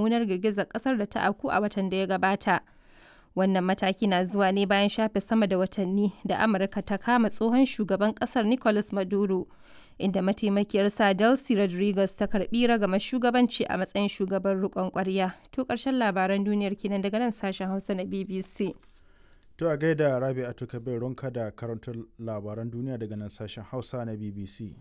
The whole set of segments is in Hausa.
mummunar girgizar kasar da ta afku a watan da ya gabata. Wannan mataki na zuwa ne bayan shafe sama da watanni da Amurka ta kama tsohon shugaban kasar Nicolas Maduro, inda mataimakiyarsa Delcy Rodriguez ta karbi ragama shugabanci a matsayin shugaban rikon kwarya. To karshen labaran duniyar kenan daga nan sashen Hausa na BBC. To a gaida Rabi a bai ronka da karantar labaran duniya daga nan sashen Hausa na BBC.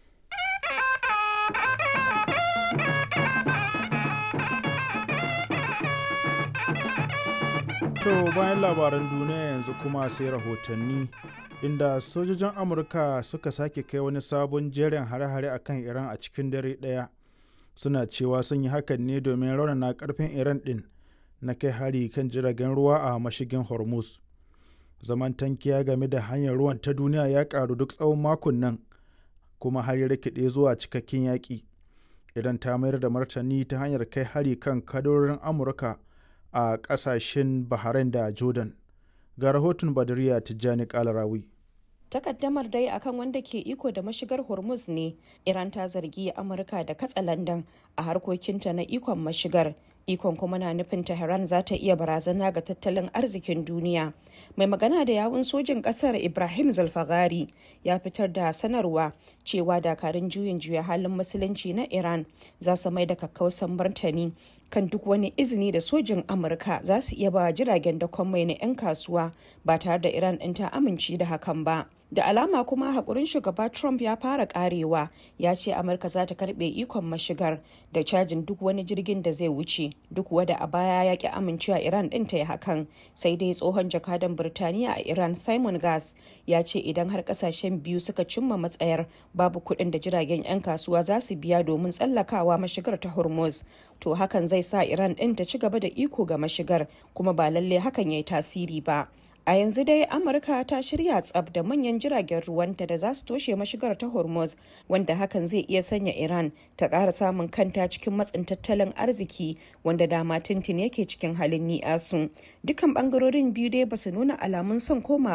To bayan labaran duniya yanzu kuma sai rahotanni inda sojojin Amurka suka sake kai wani sabon jerin hare-hare a kan Iran a cikin dare ɗaya. Suna cewa sun yi hakan ne domin raunana karfin Iran ɗin na kai hari kan jiragen ruwa a mashigin Hormuz. zaman tankiya game da hanyar ruwan ta duniya ya karu duk tsawon makon nan kuma har ya rikide zuwa cikakken yaƙi idan ta mayar da martani ta hanyar kai hari kan kadorin amurka a ƙasashen bahrain da jordan ga rahoton badariya tijjani kalarawi takaddamar dai akan wanda ke iko da mashigar hormuz ne iran ta zargi amurka da katsa landan a harkokinta na ikon mashigar ikon kuma na nufin tehran za ta iya barazana ga tattalin arzikin duniya mai magana da yawun sojin kasar ibrahim zulfagari ya fitar da sanarwa cewa dakarun juyin juya halin musulunci na iran za su mai da kakkausan martani kan duk wani izini da sojin amurka za su iya ba jiragen dakon mai na 'yan kasuwa ba tare da iran ɗin ta amince da hakan ba da alama kuma haƙurin shugaba trump ya fara karewa ya ce amurka za ta karɓe ikon mashigar da cajin duk wani jirgin da zai wuce duk wada a baya ya ki amincewa iran ɗin ta yi hakan sai dai tsohon jakadan birtaniya a iran simon gas ya ce idan har ƙasashen biyu suka cimma matsayar babu kuɗin da jiragen 'yan kasuwa za su biya domin tsallakawa mashigar ta hormuz to hakan zai sa iran ɗin ta ci gaba da iko ga mashigar kuma ba lalle hakan ya yi tasiri ba a yanzu dai amurka ta shirya tsab da manyan jiragen ruwanta da za su toshe mashigar ta hormuz wanda hakan zai iya sanya iran ta ƙara samun kanta cikin matsin tattalin arziki wanda dama tintin yake cikin halin ni'asu dukkan bangarorin biyu dai ba su nuna alamun son koma